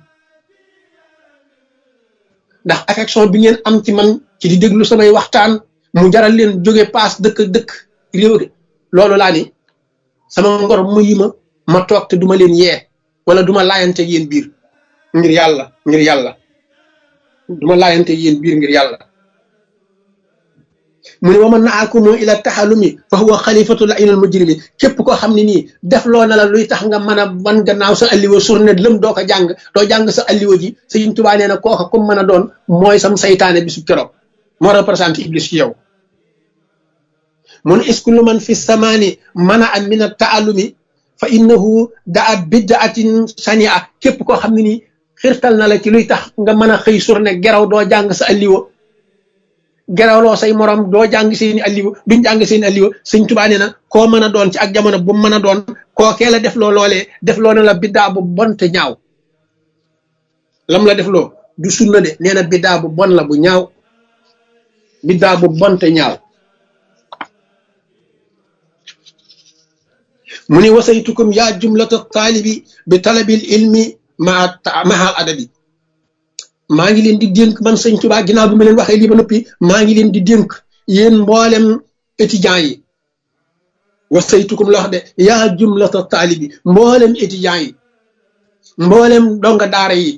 ndax affection bi ngeen am ci man ci di déglu samay waxtaan mu jaral leen jóge paas dëkk dëkk réew loolu laa ni sama ngor mu yi ma ma toog te duma leen yee wala duma laayante yéen biir ngir yàlla ngir yàlla duma laayante yéen biir ngir yàlla mu ne wa man naakumoo ila taxalumi fa huwa xalifatu lainal mujrimi képp koo xam ne nii def loo na la luy tax nga mën a wan gannaaw sa alliwa surne lëm doo ko jàng doo jàng sa alliwa ji Sëriñ Tuubaa nee na kooka comme mën a doon mooy sam saytaane bisu keroog moo représenté iblis ci yow mun iskullu man fi samaani mana an min a taalumi fa innahu daa bidaatin sania képp koo xam ne nii xirtal na la ci luy tax nga mën a xëy surne geraw doo jàng sa alliwa gerawloo say morom doo jàng seeni alliwa duñ jàng seeni alliwa sëñ Tuubaa nee na koo mën a doon ci ak jamono bu mën a doon kookee la def loo loolee def loo ne la biddaa bu bon te ñaaw lam la def loo du sunna de nee na biddaa bu bon la bu ñaaw biddaa bu bon te ñaaw mu ni wasaytukum yaa jumlata taalibi bi talabil ilmi maa mahal adabi maa ngi leen di dénk man sëñ Tuubaa ginnaaw bi ma leen waxee lii ba noppi maa ngi leen di dénk yéen mboolem étudiants yi wasaytukum la wax de yaa jumlata taalibi mboolem étudiants yi mboolem donga daara yi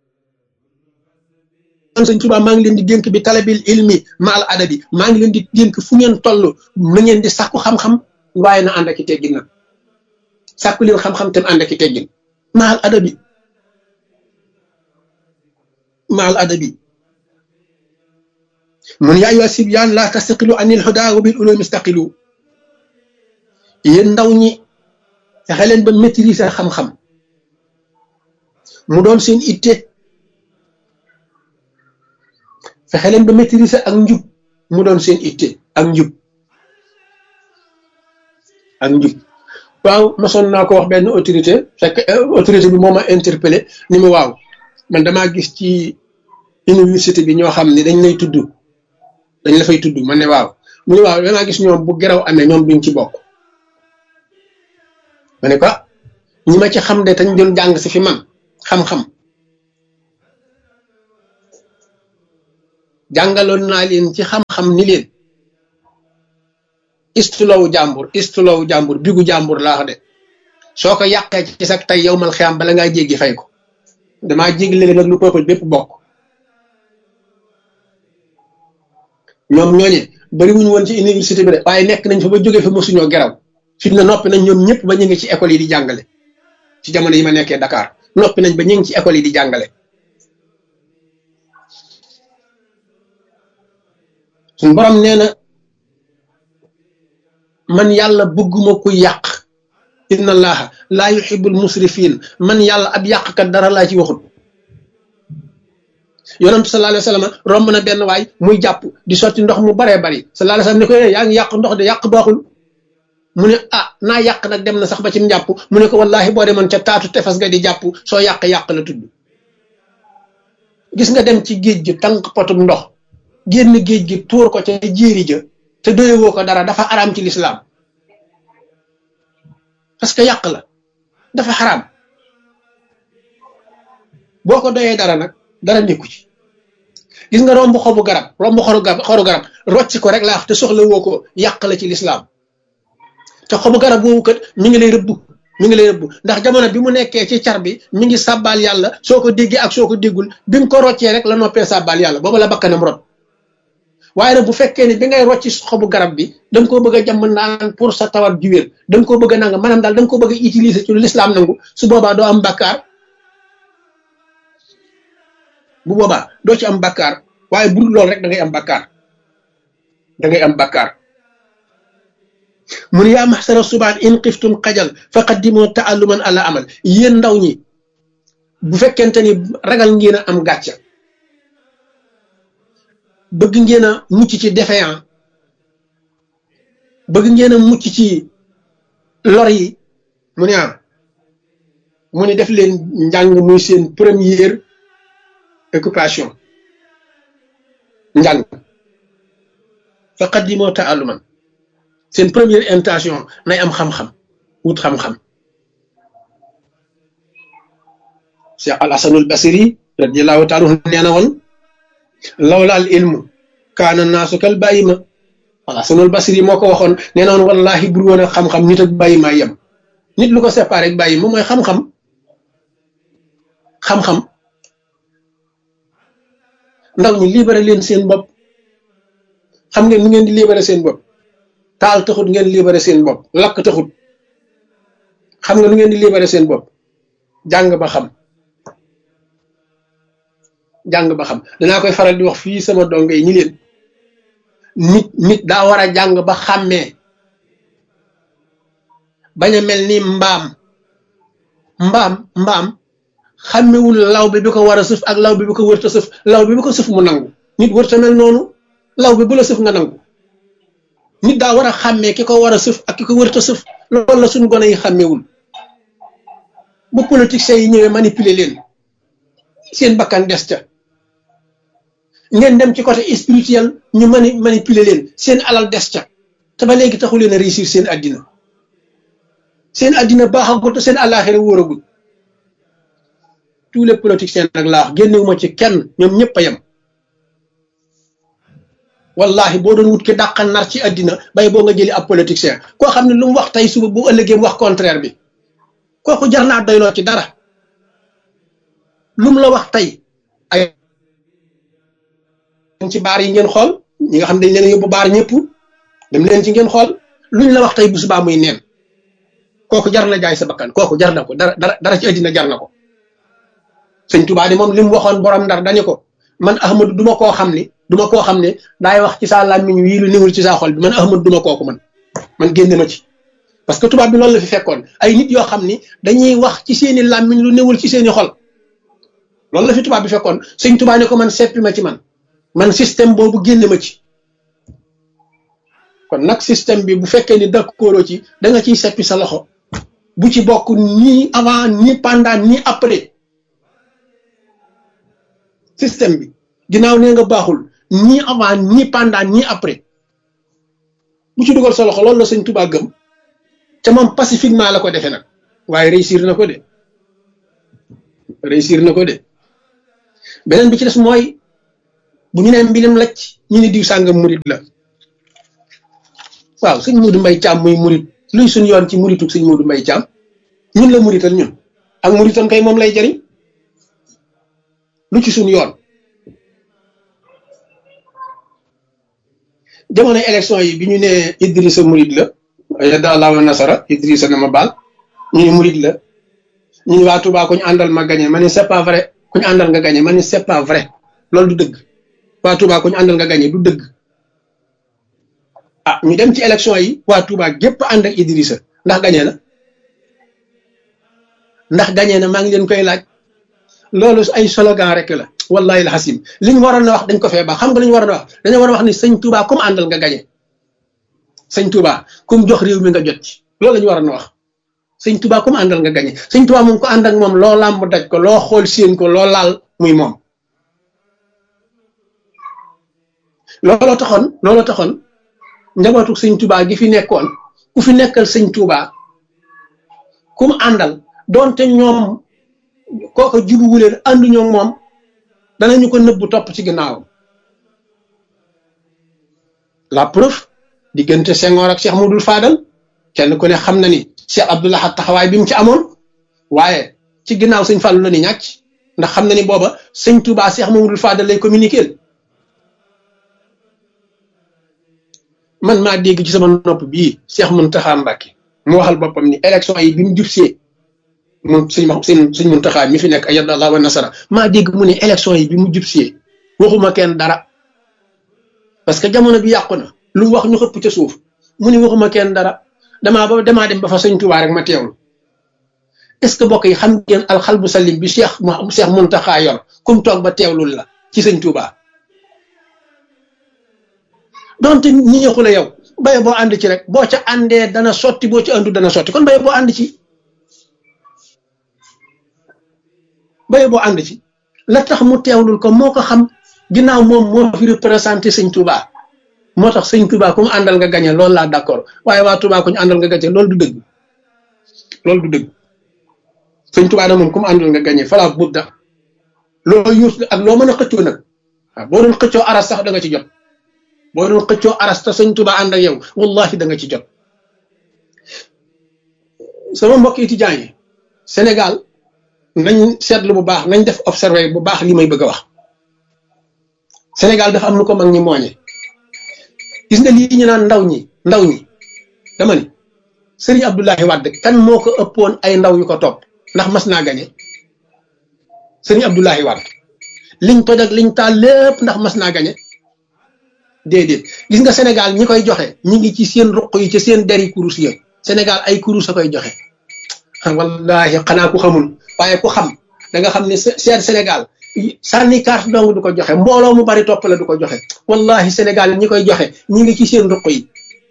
man sëñ Tuubaa maa ngi leen di dénk bi talabil ilmi mahal adabi maa ngi leen di dénk fu ngeen toll na ngeen di sàkku xam-xam waaye na ànd ak i teggin nag sàkku leen xam-xam te ànd ak i teggin mahal adabi maal adabi mun yaa ayyuha sibyaan laa tastaqilu anil hudaa wa bil ulumi istaqilu yéen ndaw ñi fexe leen ba maîtriser xam-xam mu doon seen itte fexe leen ba maîtriser ak njub mu doon seen itte ak njub ak njub waaw mosoon naa ko wax benn autorité fekk autorité bi moo ma interpellé ni mu waaw man damaa gis ci université bi ñoo xam ne dañ lay tudd dañ la fay tudd man ne waaw mu ne waaw damaa gis ñoom bu geraw amee ñoom duñ ci bokk ma ne ko ñi ma ci xam de tañ doon jàng si fi man xam-xam jàngaloon naa leen ci xam-xam ni leen istulowu jàmbur istulowu jàmbur bigu jàmbur laax de soo ko yàqee ci sag tey yow mal xiyam bala ngaa jéggi fay ko damaa jéggi léegi nag lu peuple bépp bokk ñoom ñooñe bari wuñu woon ci université bi de waaye nekk nañ fa ba jógee fa mosuñoo geraw fi na noppi nañ ñoom ñëpp ba ñu ngi ci école yi di jàngale ci jamono yi ma nekkee Dakar noppi nañ ba ñu ngi ci école yi di jàngale suñ borom nee na man yàlla bëgguma ku yàq inna allaha laa yuhibbul musrifin man yàlla ab yàqkat dara laa ci waxut yonentu sallallahu alayhi wa sallam romb na benn waay muy jàpp di sotti ndox mu baree bari sallallahu alayhi wa sallam ne ko yaa ngi yàq ndox de yàq baaxul mu ne ah naa yàq nag dem na sax ba ci njàpp mu ne ko wallahi boo demoon ca taatu tefes nga di jàpp soo yàq-yàq la tudd gis nga dem ci géej gi tànk potum ndox génn géej gi tuur ko ca jéeri ja te doyewoo ko dara dafa araam ci lislaam parce que yàq la dafa xaraam boo ko doyee dara nag dara nekku ci gis nga romb xobu garab romb xoru garab xoru garab rocc ko rek laa wax te soxla woo ko yàq la ci lislaam te xobu garab woowu kat mi ngi lay rëbb mi ngi lay rëbb ndax jamono bi mu nekkee ci car bi mi ngi sàbbaal yàlla soo ko déggee ak soo ko déggul bi nga ko roccee rek la noppee sàbbaal yàlla booba la bakkanam rot waaye nag bu fekkee ne bi ngay rocci xobu garab bi da nga koo bëgg a jàmm naan pour sa tawat ji wér da nga koo bëgg a nanga maanaam daal da nga koo bëgg a utiliser ci lu lislaam nangu su boobaa doo am bakkaar bu boobaa doo ci am bakkaar waaye bu dul loolu rek da ngay am bakkaar da ngay am bakkaar mun yaa maxsara subaan in xiftum xajal fa qaddimoo taalluman ala amal yéen ndaw ñi bu fekkente ni ragal ngeen a am gàcca bëgg ngeen a mucc ci défaillant bëgg ngeen a mucc ci lor yi mu ne ah mu ne def leen njàng muy seen première occupation njàng fa qaddimoo taalluman seen première intention nay am xam-xam wut xam-xam Cheikh al Hasanul Basiri radiallahu taala anhu nee na woon lawla al ilmu kaana naasu kal bàyyima al Hasanul Basiri moo ko waxoon nee na woon wallahi bur woon ak xam-xam nit ak bàyyima yem nit lu ko séparé ak bàyyi moom mooy xam-xam xam-xam ndaw ñi libéré leen seen bopp xam ngeen nu ngeen di libéré seen bopp taal taxut ngeen libéré seen bopp lakk taxut xam nga nu ngeen di libéré seen bopp jàng ba xam jàng ba xam danaa koy faral di wax fii sama dongo yi ñi leen nit nit daa war a jàng ba xàmmee bañ a mel ni mbaam mbaam mbaam xàmmewul law bi bi ko war a sëf ak law bi bi ko wërta sëf law bi bi ko sëf mu nangu nit wërta mel noonu law bi bu la sëf nga nangu nit daa war a xàmmee ki ko war a sëf ak ki ko wërta sëf loolu la suñ gone yi xàmmewul bu politiciens yi ñëwee manipuler leen seen bakkan des ca ngeen dem ci côté spirituel ñu mani manipuler leen seen alal des ca te ba léegi taxu leen a réussir seen addina seen addina baaxagul te seen àllaaxira wóoragul tous les politiciens nag laa wax génnewuma ci kenn ñoom ñëpp a yem wallahi boo doon wut ki dàqal nar ci addina bay boo nga jëli ab politicien koo xam ne lu mu wax tey suba bu ëllëgee mu wax contraire bi kooku jar naa doyloo ci dara lu mu la wax tey ay ci baar yi ngeen xool ñi nga xam dañ leen yóbbu baar ñëpp dem leen ci ngeen xool luñ la wax tey bu subaa muy neen kooku jar na jaay sa bakkan kooku jar na ko dara dara dara ci addina jar na ko sëñ Tuubaa di moom li mu waxoon borom ndar dañu ko man Ahmadu duma koo xam ni duma koo xam ne daay wax ci saa làmmiñ wii lu niwul ci saa xol bi man Ahmadu duma kooku man man génne ma ci parce que tubaab bi loolu la fi fekkoon ay nit yoo xam ni dañuy wax ci seeni làmmiñ lu niwul ci seeni xol loolu la fi tubaab bi fekkoon sëñ Tuubaa ne ko man seppi ma ci man man système boobu génne ma ci kon nag système bi bu fekkee ni d'accord ci da nga ciy seppi sa loxo bu ci bokk ni avant ni pendant ni après système bi ginnaaw nee nga baaxul ni avant ni pendant ni après bu ci dugal sa loxo loolu la sëñ Tuubaa gëm te moom pacifiquement la ko defee nag waaye réussir na ko de réussir na ko de beneen bi ci des mooy bu ñu nee mbilim lacc ñu ne diw sàngam murit la waaw sëñ Modou Mbaye Thiam muy murit luy suñ yoon ci murituk sëñ Modou Mbaye Thiam ñun la murital ñun ak muritam kay moom lay jariñ lu ci suñ yoon jamono élection yi bi ñu ne Idrissa murit la yadda allahu nasara Idrissa na ma baal ñu ne murit la ñu ne waa Touba ku ñu àndal ma gagné ma ne c'est pas vrai ku ñu àndal nga gagné ma ne c'est pas vrai loolu du dëgg waa Touba ku ñu àndal nga gagné du dëgg ah ñu dem ci élection yi waa Touba gépp ànd ak Idrissa ndax gagné na ndax gagné na maa ngi leen koy laaj loolu ay slogan rek la wallahi alxasim li ñu waroon a wax dañ ko fee baax xam nga li ñu waroon a wax dañoo war a wax ni sëñ Touba comme àndal nga gagné sëñ Touba comme jox réew mi nga jot ci loolu la ñu waroon a wax sëñ Touba comme àndal nga gagné sëñ Touba moom ko ànd ak moom loo làmb daj ko loo xool séen ko loo laal muy moom looloo taxoon looloo taxoon njabootu sëñ Touba gi fi nekkoon ku fi nekkal sëñ Touba ku mu àndal doonte ñoom kooka jubuwu leen ànduñoo moom danañu ko nëbbu topp ci ginnaawam la preuve diggante Senghor ak Cheikh Modou Fadal kenn ku ne xam na ni Cheikh Abdoul Ahad taxawaay bi mu ci amoon waaye ci ginnaaw sëñ Fallou la ni ñàcc ndax xam na ni booba sëñ Touba Cheikh Modou Fadal lay communiquer man maa dégg ci sama nopp bii Cheikh Mountakha Mbacké mu waxal boppam ni élection yi bi mu jubsee moom sëñ ma sëñ sëñ Mountakha mi fi nekk ayada allah wa nasara maa dégg mu ne élection yi bi mu jubsee waxuma kenn dara parce que jamono bi yàqu na lu mu wax ñu xëpp ca suuf mu ne waxuma kenn dara damaa ba damaa dem ba fa sëñ Touba rek ma teewlu est ce que mbokk yi xam ngeen alxalbu salim bi Cheikh Cheikh Mountakha yor kum toog ba teewlul la ci sëñ Touba donte ñi ñëxu la yow baye boo ànd ci rek boo ca àndee dana sotti boo ci àndu dana sotti kon baye boo ànd ci baye boo ànd ci la tax mu teewlul ko moo ko xam ginnaaw moom moo fi représenté sëñ Touba moo tax sëñ Touba ku mu àndal nga gañe loolu laa d'accord waaye waa Touba ku ñu àndal nga gañe loolu du dëgg loolu du dëgg sëñ Touba nag moom ku mu àndal nga gañe fala budda loo yuus ak loo mën a xëccoo nag waaw boo doon xëccoo aras sax da nga ci jot boo doon xëccoo aras te sëñ Touba ànd ak yow wallahi da nga ci jot sama mbokk étudiants yi Sénégal nañ seetlu bu baax nañ def observé bu baax li may bëgg a wax Sénégal dafa am nu ko mag ñi mooñe gis nga lii ñu naan ndaw ñi ndaw ñi dama ni Serigne Abdoulaye Wade kan moo ko ëppoon ay ndaw yu ko topp ndax mas naa gañe Serigne Abdoulaye Wade liñ toj ak liñ taal lépp ndax mas naa gañe déedéet gis nga Sénégal ñi koy joxe ñi ngi ci seen ruq yi ci seen deri kurus ya Sénégal ay kurus a koy joxe wallahi xanaa ku xamul waaye ku xam da nga xam ne seet Sénégal sànni carte dong du ko joxe mbooloo mu bari topp la du ko joxe wallahi Sénégal ñi koy joxe ñi ngi ci seen ruq yi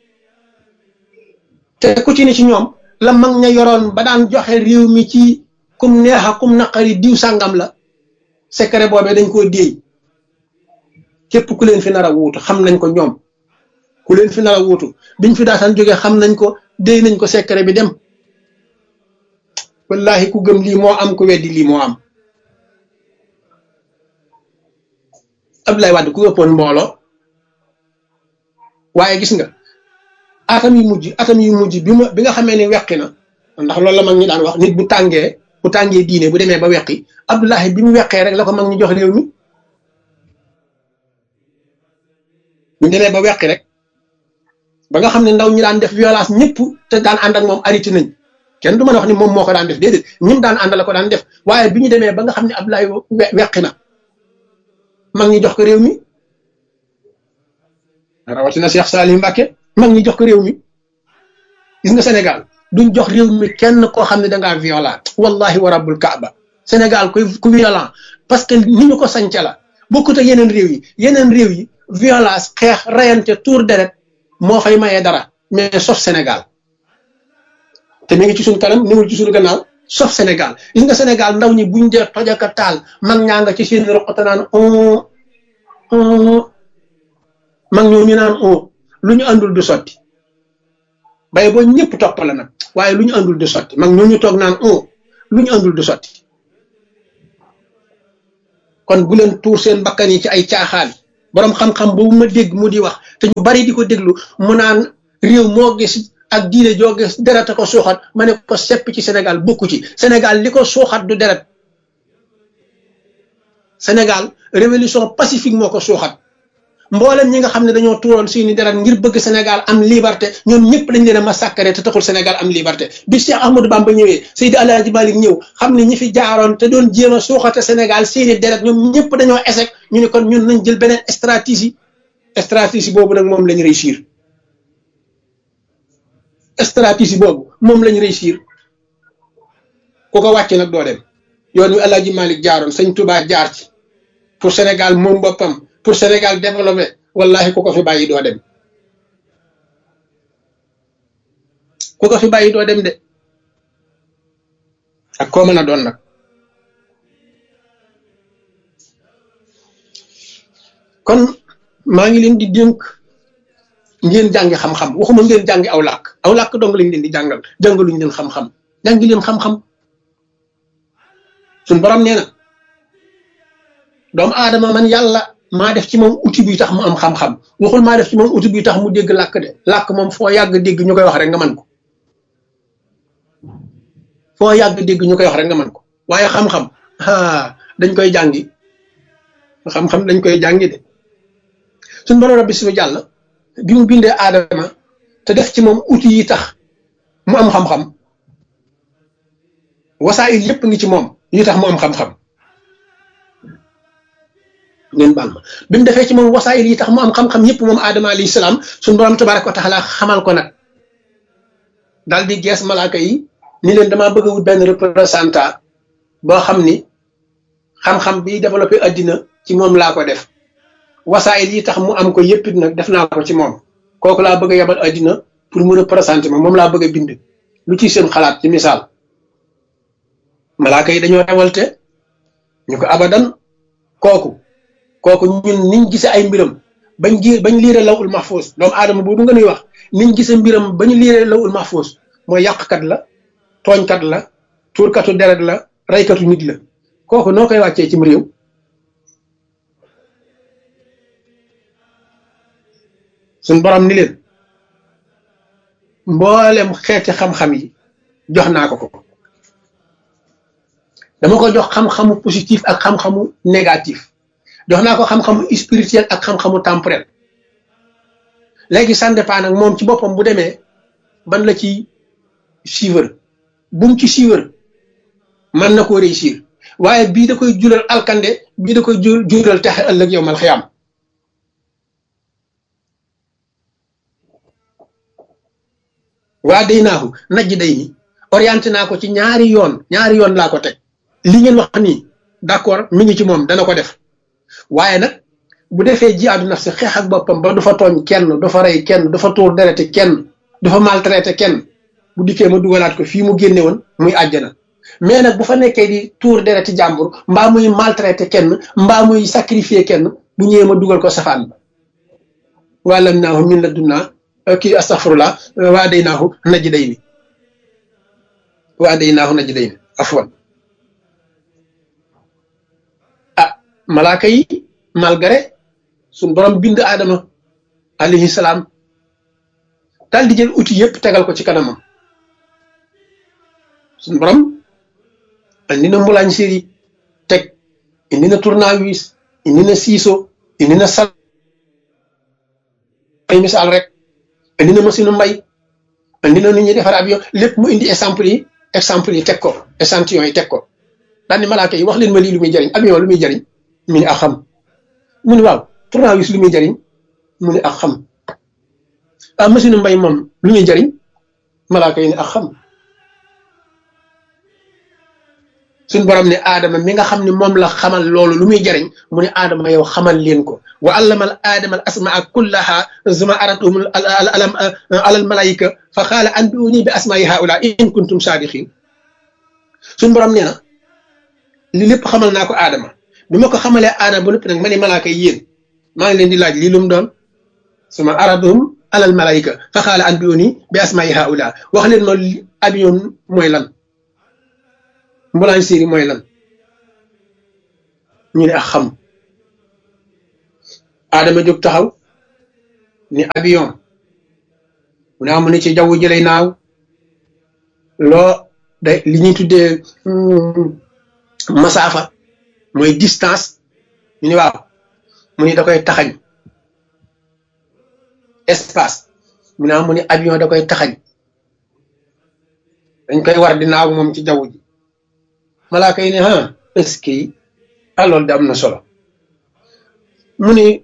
te ku ci ne ci ñoom la mag ña yoroon ba daan joxe réew mi ci kum neexa kum naqari diw sàngam la secret boobee dañ koo déey képp ku leen fi nar a wuutu xam nañ ko ñoom ku leen fi nar a wuutu biñ fi daataan jógee xam nañ ko déy nañ ko secret bi dem wallahi ku gëm lii moo am ku weddi lii moo am Abdoulaye Wade ku ëppoon mbooloo waaye gis nga atam yu mujj atam yu mujj bi ma bi nga xamee ni weqi na ndax loolu la mag ñi daan wax nit bu tàngee bu tàngee diine bu demee ba weqi Abdoulaye bi mu weqee rek la ko mag ñi jox réew mi bu demee ba weqi rek ba nga xam ne ndaw ñi daan def violence ñëpp te daan ànd ak moom arrêté nañ kenn du mën a wax ni moom moo ko daan def déedéet ñim daan ànd la ko daan def waaye bi ñu demee ba nga xam ne Abdoulaye weqi na mag ñi jox ko réew mi rawatina Cheikh Salim Mbacke mag ñi jox ko réew mi gis nga Sénégal duñ jox réew mi kenn koo xam ne dangaa violent wallahi wa rabbul kaaba Sénégal kuy ku violent parce que ni ñu ko sañca la bokkut ak yeneen réew yi yeneen réew yi violence xeex rayante tour deret moo fay mayee dara mais sauf Sénégal te mi ngi ci suñ kanam niwul ci suñu gannaaw sauf Sénégal gis nga Sénégal ndaw ñi buñ dee tojaka taal mag ñaa nga ci seen roqata naan mag ñoo ñu naan o lu ñu àndul du sotti bay boo ñëpp topp la nag waaye lu ñu àndul du sotti mag ñoo ñu toog naan o lu ñu àndul du sotti kon bu leen tuur seen bakkan yi ci ay caaxaan boroom xam-xam boobu ma dégg mu di wax te ñu bari di ko déglu mu naan réew moo gis ak diine joo gis deret a ko suuxat ma ne ko sepp ci Sénégal bokku ci Sénégal li ko suuxat du deret Sénégal révolution pacifique moo ko suuxat mboolem ñi nga xam ne dañoo tuuroon seeni deret ngir bëgg Sénégal am liberté ñoom ñëpp dañ leen a massacré te taxul Sénégal am liberté bi Cheikh Ahmadou Bamba ñëwee Seydi Alaaji Malik ñëw xam ne ñi fi jaaroon te doon jéem a suuxate Sénégal seeni deret ñoom ñëpp dañoo échec ñu ne kon ñun nañ jël beneen stratégie stratégie boobu nag moom lañ réussir stratégie boobu moom lañ réussir ku ko wàcc nag doo dem yoon wi Alaaji Malik jaaroon Sëñ Tuubaa jaar ci pour Sénégal moom boppam pour Sénégal développé wallahi ku ko fi bàyyi doo dem ku ko fi bàyyi doo dem de ak koo mën a doon nag kon maa ngi leen di dénk ngeen jàngi xam-xam waxuma ngeen jàngi aw làkk aw làkk dong lañ leen di jàngal jàngaluñ leen xam-xam jàngi leen xam-xam suñ borom nee na doomu aadama man yàlla maa def ci moom outil bi tax mu am xam-xam waxul maa def ci moom outil bi tax mu dégg làkk de làkk moom foo yàgg dégg ñu koy wax rek nga man ko foo yàgg dégg ñu koy wax rek nga man ko waaye xam-xam ah dañ koy jàngi xam-xam dañ koy jàngi de suñ borom rabbi suñu jàll bi mu bindee aadama te def ci moom outil yi tax mu am xam-xam wasaayil yépp ngi ci moom yi tax mu am xam-xam ngeen baal ma bi mu defee ci moom wasaayil yi tax mu am xam-xam yépp moom aadama alayhi salaam suñ borom tabaraka wa taala xamal ko nag daal di gees malaaka yi ni leen damaa bëgg a wut benn représentant boo xam ni xam-xam bi développé addina ci moom laa ko def wasaayil yi tax mu am ko yépp nag def naa ko ci moom kooku laa bëgg a yebal addina pour mu représenter ma moom laa bëgg a bind lu ci seen xalaat ci misaal malaaka yi dañoo rewalte ñu ko abadan kooku kooku ñun niñ gisee ay mbiram bañ gi bañ liire lawul mahfuus doomu aadama boobu nga nuy wax niñ gisee mbiram bañu liire lawul mahfuus mooy yàqkat la tooñkat la tuurkatu deret la raykatu nit la kooku noo koy wàccee cim réew suñ borom ni leen mboolem xeeti xam-xam yi jox naa ko ko dama ko jox xam-xamu positif ak xam-xamu négatif jox naa ko xam-xamu spirituel ak xam-xamu temporel léegi ça dépend nag moom ci boppam bu demee ban la ci suivre bu mu ci suivre mën na koo réussir waaye bii da koy jural alkande bii da koy jural texe ëllëg yow mal xiyaam waa day naaxu najj day ni orienté naa ko ci ñaari yoon ñaari yoon laa ko teg li ngeen wax nii d'accord mi ngi ci moom dana ko def waaye nag bu defee jihaadu nafsi xeex ak boppam ba du fa tooñ kenn du fa rey kenn du fa tuur derete kenn du fa maltraité kenn bu dikkee ma dugalaat ko fii mu génne woon muy àjjana mais nag bu fa nekkee di tuur dereti jàmbur mbaa muy maltraité kenn mbaa muy sacrifier kenn bu ñëwee ma dugal ko safaan ba wàllam naahu min la dunnaa kii astaghfirullah waa day naahu naji day ni waa day naahu naji day ni afwan ah malaaka yi malgré suñ borom bind aadama alayhi salaam daal di jël outil yëpp tegal ko ci kanamam suñ borom indi na mbulaañ séri teg indi na tournevis indi na ciseau indi na sal ay misaal rek indi na machine mbay indi na nu ñuy defar avion lépp mu indi exemple yi exemple yi teg ko échantillon yi teg ko daal ni malaaka yi wax leen ma lii lu muy jëriñ avion lu muy jëriñ mu ni ak xam mu ni waaw tournevis lu muy jëriñ mu ni ak xam ah machine mbay moom lu muy jëriñ malaaka yi ni ak xam suñ borom ne aadama mi nga xam ne moom la xamal loolu lu muy jariñ mu ne aadama yow xamal leen ko wa allamal aadama al asmaa kullaha zuma aratuhum alam alal malaika fa xaala anbiuni bi asmaai haula in kuntum saadiqin suñ borom nee na li lépp xamal naa ko aadama bi ma ko xamalee aadama ba noppi nag ma ne malaaka yi yéen maa ngi leen di laaj lii lu mu doon suma aratuhum alal malaika fa xaala anbiuni bi asmaai haula wax leen ma avion mooy lan mbulaan séeri mooy lan ñu ne ak xam aadama jóg taxaw ni avion mu ne amu ne ci jaww ji lay naaw loo da li ñuy tuddee masaafa mooy distance ñu ne waaw mu ne da koy taxañ espace mu ne amu ne avion da koy taxañ dañ koy war di naaw moom ci jaww ji malaaka yi ne ah est-ce que ah loolu de am na solo mu ni